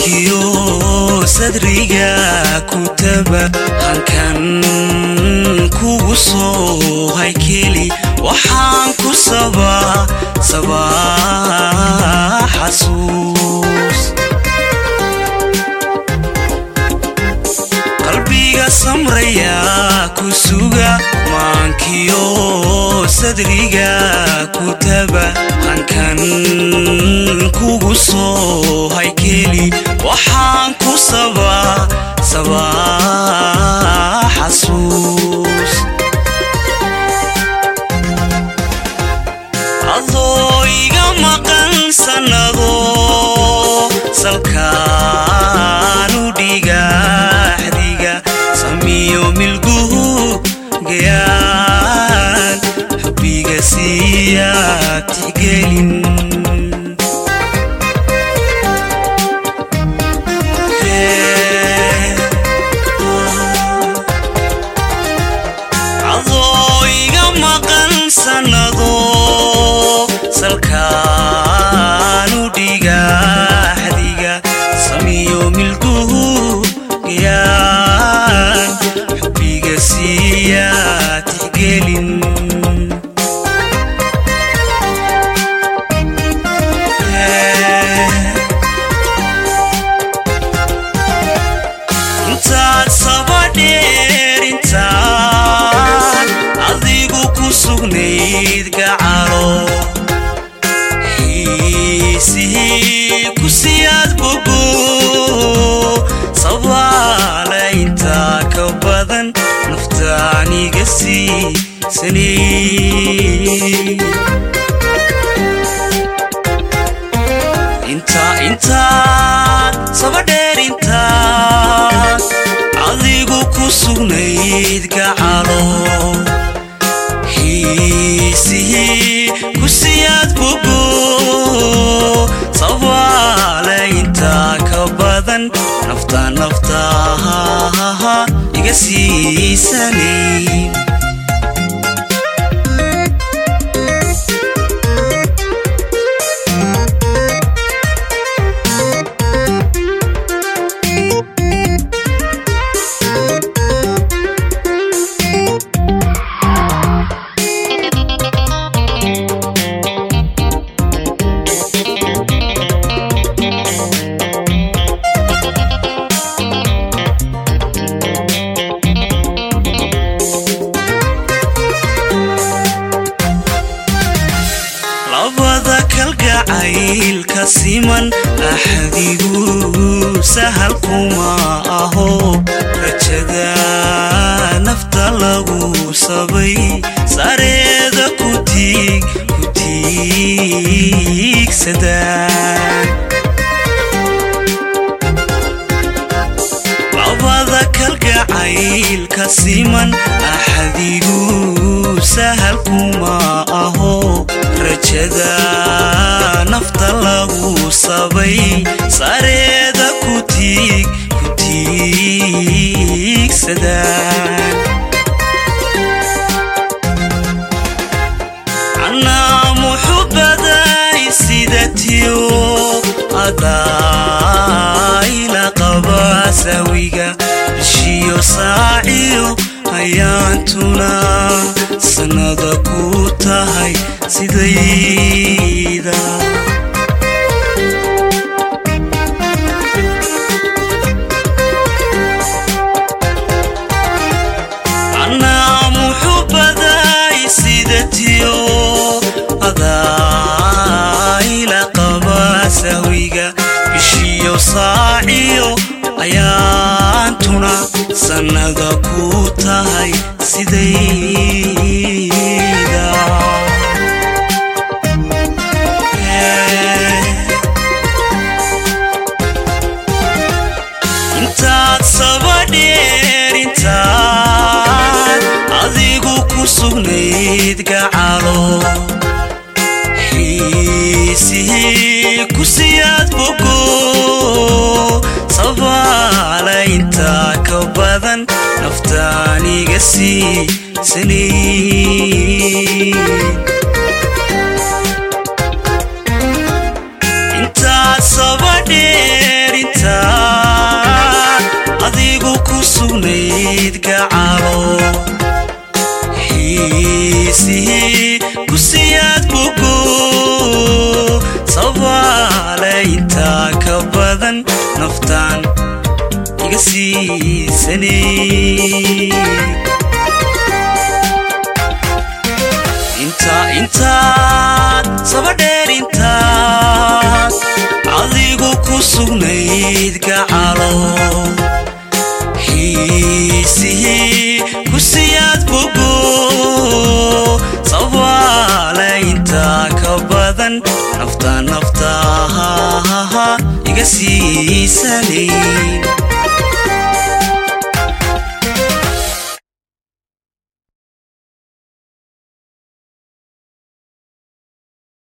maankiyo sadriga kutaba hankan kugu soo haykeli waxaan ku sabaa sabaa xasuus qalbiga samraya ku suga maankiyo sadriga kutaba hankan kugu soo haykeli waxaan ku sabaa sabaa xasuus adoo iga maqan sannado salkaanu dhigaxdiga samiyo milguhu gayaan xubbiga siiya tixgelin adoo iga maqan sannado salkaanu dhigaxdiga samiyo milguhu gayaan xubbiga siiya tixgelin intaad sabadheer intaad adigu ku sugnayd gacalo xiisihii ku siyaad bogo sabaale intaa ka badan naftaaniga siisanay intaa intaad sabadheer intaad adigu ku sugnayd gacalo xiisihii ku siyaad bogo sabaale intaa ka badan nafta naftaha iga siisanay labada kalgacaylka siman axdigu sahal kuma aho rajada nafta lagu sabay sareeda ku tiig ku tiigsadaan labada kalgacaylka siman axdigu sahal kuma aho rajada nafta lagu sabay sareeda ku tiig ku tiigsadaan anaa muxubaday sidatiyo adaayla qaba sawiga bishiyo saaciyo ayaantuna sannada ku tahay sidayda anaa muxubaday sidatiyo adaayla qaba sawiga bishiyo saaciyo ayaantuna sannada ku tahay sidayda intaad sabadheer intaad adigu ku sugnayd gacalo xiisihii ku siyaad bogo sabaale intaa ka badan naftaaniga siisanay intaad sabadheer intaa iga siisanay intaad sabadheer intaad adigu ku sugnayd gacalo xiisihii ku siyaad bogo sabaale intaa ka badan nafta naftaha iga siisanay